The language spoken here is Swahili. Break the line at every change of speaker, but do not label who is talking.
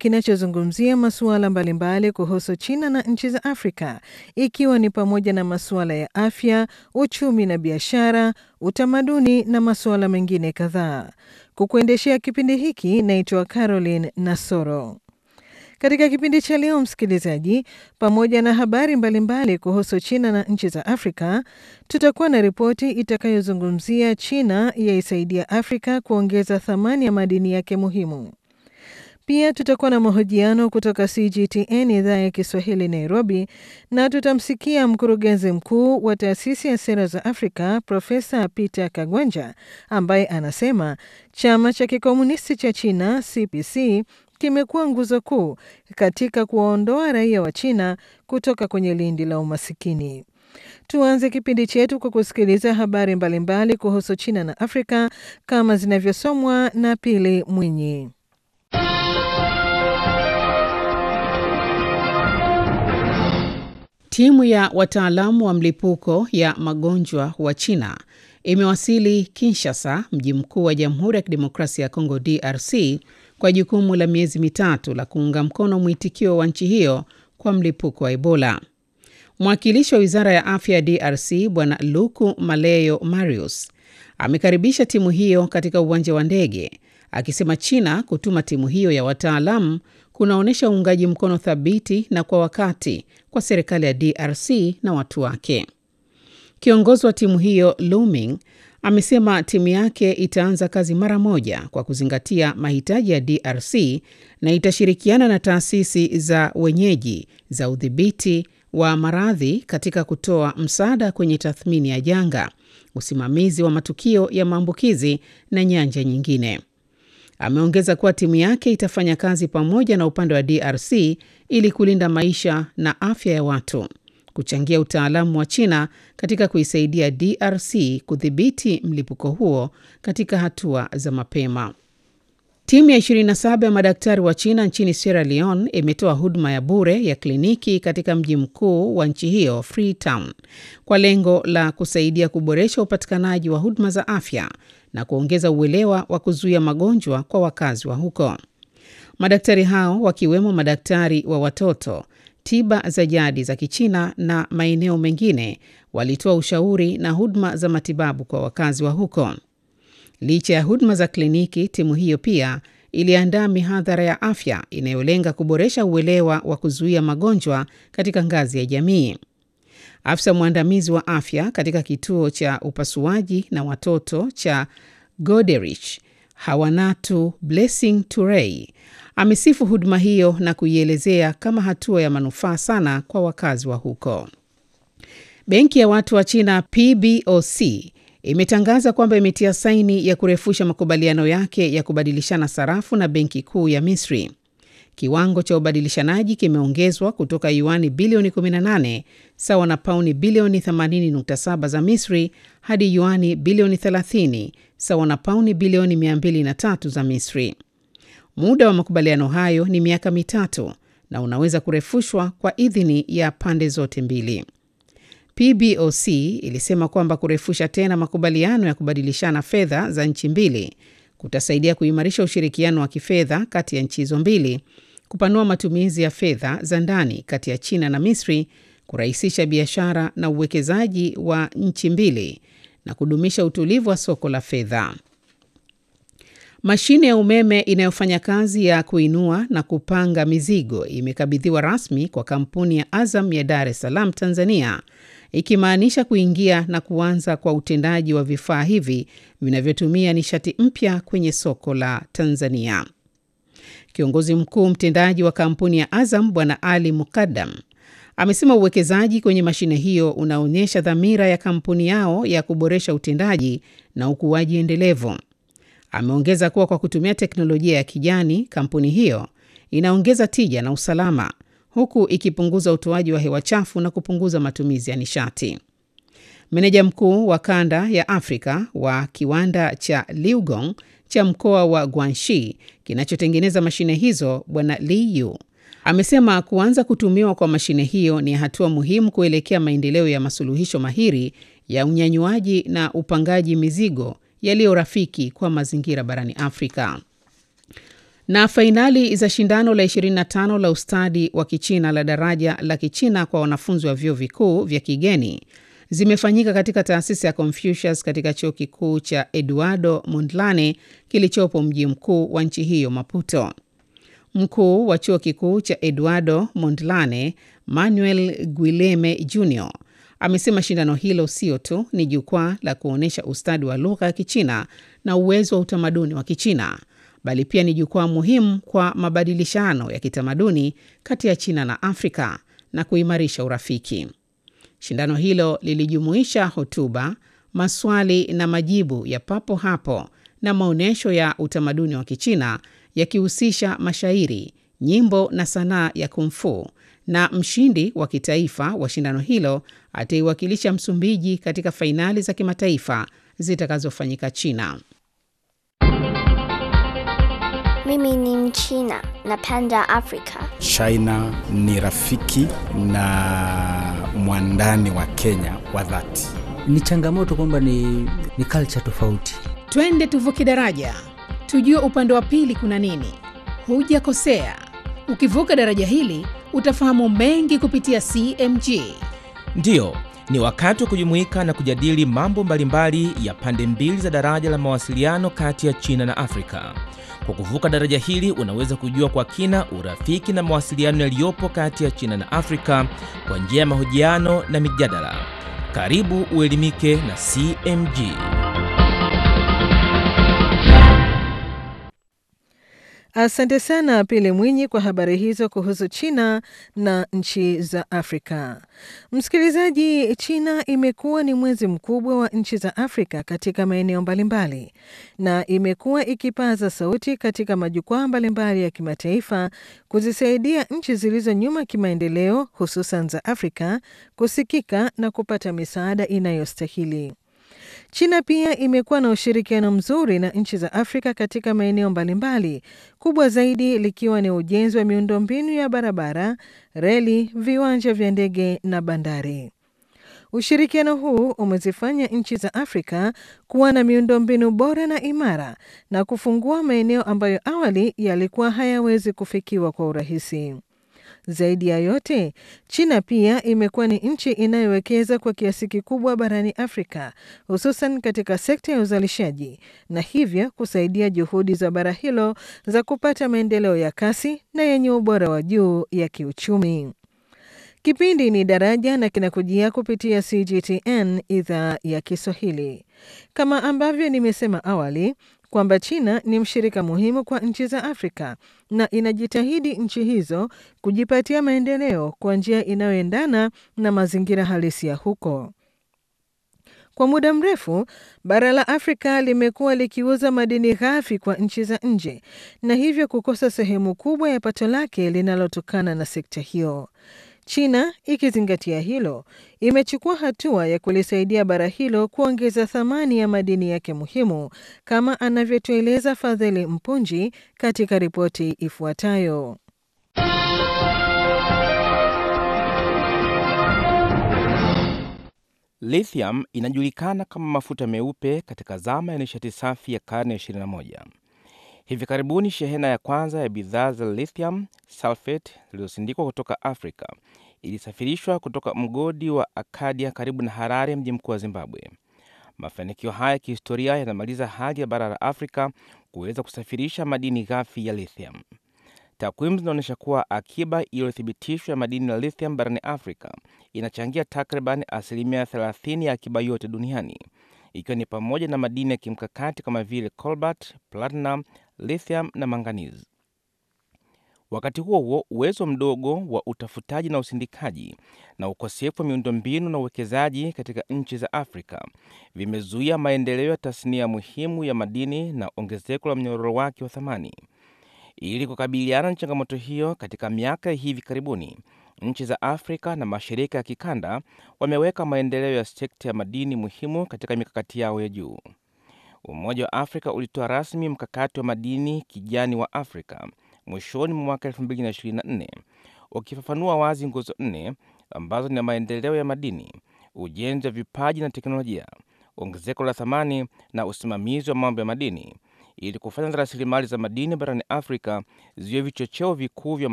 kinachozungumzia masuala mbalimbali kuhusu China na nchi za Afrika, ikiwa ni pamoja na masuala ya afya, uchumi na biashara, utamaduni na masuala mengine kadhaa. Kukuendeshea kipindi hiki naitwa Caroline Nasoro. Katika kipindi cha leo, msikilizaji, pamoja na habari mbalimbali mbali kuhusu China na nchi za Afrika, tutakuwa na ripoti itakayozungumzia China yaisaidia Afrika kuongeza thamani ya madini yake muhimu. Pia tutakuwa na mahojiano kutoka CGTN idhaa ya Kiswahili Nairobi, na tutamsikia mkurugenzi mkuu wa taasisi ya sera za Afrika Profesa Peter Kagwanja ambaye anasema chama cha kikomunisti cha China CPC kimekuwa nguzo kuu katika kuwaondoa raia wa China kutoka kwenye lindi la umasikini. Tuanze kipindi chetu kwa kusikiliza habari mbalimbali mbali kuhusu China na Afrika kama zinavyosomwa na Pili Mwinyi.
Timu ya wataalamu wa mlipuko ya magonjwa wa China imewasili Kinshasa, mji mkuu wa Jamhuri ya Kidemokrasia ya Kongo DRC, kwa jukumu la miezi mitatu la kuunga mkono mwitikio wa nchi hiyo kwa mlipuko wa Ebola. Mwakilishi wa Wizara ya Afya ya DRC Bwana Luku Maleyo Marius amekaribisha timu hiyo katika uwanja wa ndege, akisema China kutuma timu hiyo ya wataalamu kunaonyesha uungaji mkono thabiti na kwa wakati kwa serikali ya DRC na watu wake. Kiongozi wa timu hiyo Luming amesema timu yake itaanza kazi mara moja kwa kuzingatia mahitaji ya DRC na itashirikiana na taasisi za wenyeji za udhibiti wa maradhi katika kutoa msaada kwenye tathmini ya janga, usimamizi wa matukio ya maambukizi na nyanja nyingine. Ameongeza kuwa timu yake itafanya kazi pamoja na upande wa DRC ili kulinda maisha na afya ya watu, kuchangia utaalamu wa China katika kuisaidia DRC kudhibiti mlipuko huo katika hatua za mapema. Timu ya 27 ya madaktari wa China nchini Sierra Leone imetoa huduma ya bure ya kliniki katika mji mkuu wa nchi hiyo Freetown, kwa lengo la kusaidia kuboresha upatikanaji wa huduma za afya na kuongeza uelewa wa kuzuia magonjwa kwa wakazi wa huko. Madaktari hao wakiwemo madaktari wa watoto, tiba za jadi za Kichina na maeneo mengine walitoa ushauri na huduma za matibabu kwa wakazi wa huko. Licha ya huduma za kliniki, timu hiyo pia iliandaa mihadhara ya afya inayolenga kuboresha uelewa wa kuzuia magonjwa katika ngazi ya jamii. Afisa mwandamizi wa afya katika kituo cha upasuaji na watoto cha Goderich, Hawanatu Blessing Turei, amesifu huduma hiyo na kuielezea kama hatua ya manufaa sana kwa wakazi wa huko. Benki ya watu wa China PBOC imetangaza kwamba imetia saini ya kurefusha makubaliano yake ya kubadilishana sarafu na benki kuu ya Misri. Kiwango cha ubadilishanaji kimeongezwa kutoka yuani bilioni 18 sawa na pauni bilioni 80.7 za Misri hadi yuani bilioni 30 sawa na pauni bilioni 203 za Misri. Muda wa makubaliano hayo ni miaka mitatu na unaweza kurefushwa kwa idhini ya pande zote mbili. PBOC ilisema kwamba kurefusha tena makubaliano ya kubadilishana fedha za nchi mbili kutasaidia kuimarisha ushirikiano wa kifedha kati ya nchi hizo mbili, kupanua matumizi ya fedha za ndani kati ya China na Misri, kurahisisha biashara na uwekezaji wa nchi mbili na kudumisha utulivu wa soko la fedha. Mashine ya umeme inayofanya kazi ya kuinua na kupanga mizigo imekabidhiwa rasmi kwa kampuni ya Azam ya Dar es Salaam, Tanzania, ikimaanisha kuingia na kuanza kwa utendaji wa vifaa hivi vinavyotumia nishati mpya kwenye soko la Tanzania. Kiongozi mkuu mtendaji wa kampuni ya Azam Bwana Ali Mukaddam amesema uwekezaji kwenye mashine hiyo unaonyesha dhamira ya kampuni yao ya kuboresha utendaji na ukuaji endelevu. Ameongeza kuwa kwa kutumia teknolojia ya kijani, kampuni hiyo inaongeza tija na usalama huku ikipunguza utoaji wa hewa chafu na kupunguza matumizi ya nishati. Meneja mkuu wa kanda ya Afrika wa kiwanda cha Liugong cha mkoa wa Guangxi kinachotengeneza mashine hizo, Bwana Li Yu amesema kuanza kutumiwa kwa mashine hiyo ni hatua muhimu kuelekea maendeleo ya masuluhisho mahiri ya unyanyuaji na upangaji mizigo yaliyo rafiki kwa mazingira barani Afrika. Na fainali za shindano la 25 la ustadi wa Kichina la daraja la Kichina kwa wanafunzi wa vyuo vikuu vya kigeni zimefanyika katika taasisi ya Confucius katika chuo kikuu cha Eduardo Mondlane kilichopo mji mkuu wa nchi hiyo Maputo. Mkuu wa chuo kikuu cha Eduardo Mondlane, Manuel Guileme Jr, amesema shindano hilo sio tu ni jukwaa la kuonyesha ustadi wa lugha ya Kichina na uwezo wa utamaduni wa Kichina, bali pia ni jukwaa muhimu kwa mabadilishano ya kitamaduni kati ya China na Afrika na kuimarisha urafiki. Shindano hilo lilijumuisha hotuba, maswali na majibu ya papo hapo na maonyesho ya utamaduni wa Kichina yakihusisha mashairi, nyimbo na sanaa ya kumfu, na mshindi wa kitaifa wa shindano hilo ataiwakilisha Msumbiji katika fainali za kimataifa zitakazofanyika China.
Mimi ni Mchina, napenda Afrika.
China ni rafiki na mwandani wa Kenya wa dhati.
Ni changamoto kwamba ni, ni culture tofauti.
Twende tuvuke daraja, tujue upande wa pili kuna nini. Hujakosea, ukivuka daraja hili utafahamu mengi kupitia CMG.
Ndiyo, ni wakati wa kujumuika na kujadili mambo mbalimbali ya pande mbili za daraja la mawasiliano kati ya China na Afrika. Kwa kuvuka daraja hili unaweza kujua kwa kina urafiki na mawasiliano yaliyopo kati ya China na Afrika kwa njia ya mahojiano na mijadala. Karibu uelimike na CMG.
Asante sana Pili Mwinyi kwa habari hizo kuhusu China na nchi za Afrika. Msikilizaji, China imekuwa ni mwenzi mkubwa wa nchi za Afrika katika maeneo mbalimbali na imekuwa ikipaza sauti katika majukwaa mbalimbali ya kimataifa kuzisaidia nchi zilizo nyuma kimaendeleo, hususan za Afrika kusikika na kupata misaada inayostahili. China pia imekuwa na ushirikiano mzuri na nchi za Afrika katika maeneo mbalimbali, kubwa zaidi likiwa ni ujenzi wa miundombinu ya barabara, reli, viwanja vya ndege na bandari. Ushirikiano huu umezifanya nchi za Afrika kuwa na miundombinu bora na imara na kufungua maeneo ambayo awali yalikuwa hayawezi kufikiwa kwa urahisi. Zaidi ya yote, China pia imekuwa ni nchi inayowekeza kwa kiasi kikubwa barani Afrika, hususan katika sekta ya uzalishaji na hivyo kusaidia juhudi za bara hilo za kupata maendeleo ya kasi na yenye ubora wa juu ya kiuchumi. Kipindi ni Daraja na kinakujia kupitia CGTN idhaa ya Kiswahili. Kama ambavyo nimesema awali kwamba China ni mshirika muhimu kwa nchi za Afrika na inajitahidi nchi hizo kujipatia maendeleo kwa njia inayoendana na mazingira halisi ya huko. Kwa muda mrefu, bara la Afrika limekuwa likiuza madini ghafi kwa nchi za nje na hivyo kukosa sehemu kubwa ya pato lake linalotokana na sekta hiyo. China ikizingatia hilo, imechukua hatua ya kulisaidia bara hilo kuongeza thamani ya madini yake muhimu, kama anavyotueleza Fadhili Mpunji katika ripoti ifuatayo.
Lithium inajulikana kama mafuta meupe katika zama ya nishati safi ya karne ya 21. Hivi karibuni shehena ya kwanza ya bidhaa za lithium sulfate zilizosindikwa kutoka Afrika ilisafirishwa kutoka mgodi wa Akadia karibu na Harare, mji mkuu wa Zimbabwe. Mafanikio haya ya kihistoria yanamaliza hali ya bara la Afrika kuweza kusafirisha madini ghafi ya lithium. Takwimu zinaonyesha kuwa akiba iliyothibitishwa ya madini ya lithium barani Afrika inachangia takriban asilimia 30 ya akiba yote duniani, ikiwa ni pamoja na madini ya kimkakati kama vile cobalt, platinum, lithium na manganizi. Wakati huo huo, uwezo mdogo wa utafutaji na usindikaji na ukosefu wa miundombinu na uwekezaji katika nchi za Afrika vimezuia maendeleo ya tasnia muhimu ya madini na ongezeko la mnyororo wake wa thamani. Ili kukabiliana na changamoto hiyo, katika miaka ya hivi karibuni, nchi za Afrika na mashirika ya kikanda wameweka maendeleo ya sekta ya madini muhimu katika mikakati yao ya juu. Umoja wa Afrika ulitoa rasmi mkakati wa madini kijani wa Afrika mwishoni mwa mwaka 2024 ukifafanua wazi nguzo nne ambazo ni maendeleo ya madini, ujenzi wa vipaji na teknolojia, ongezeko la thamani na usimamizi wa mambo ya madini, ili kufanya rasilimali za madini barani Afrika ziwe vichocheo vikuu vya